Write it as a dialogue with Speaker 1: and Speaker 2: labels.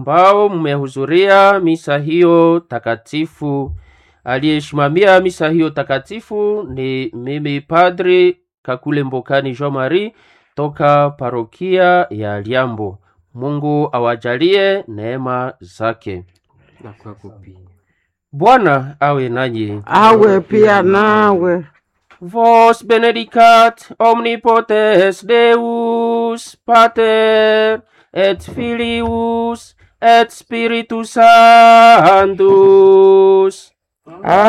Speaker 1: ambao mmehudhuria misa hiyo takatifu. Aliyesimamia misa hiyo takatifu ni mimi Padri Kakule Mbokani Jean Marie toka parokia ya Liambo. Mungu awajalie neema zake.
Speaker 2: na kwako pia.
Speaker 1: Bwana awe nanyi.
Speaker 3: awe pia nawe
Speaker 1: Vos benedicat omnipotens Deus, Pater et Filius et Spiritus Sanctus.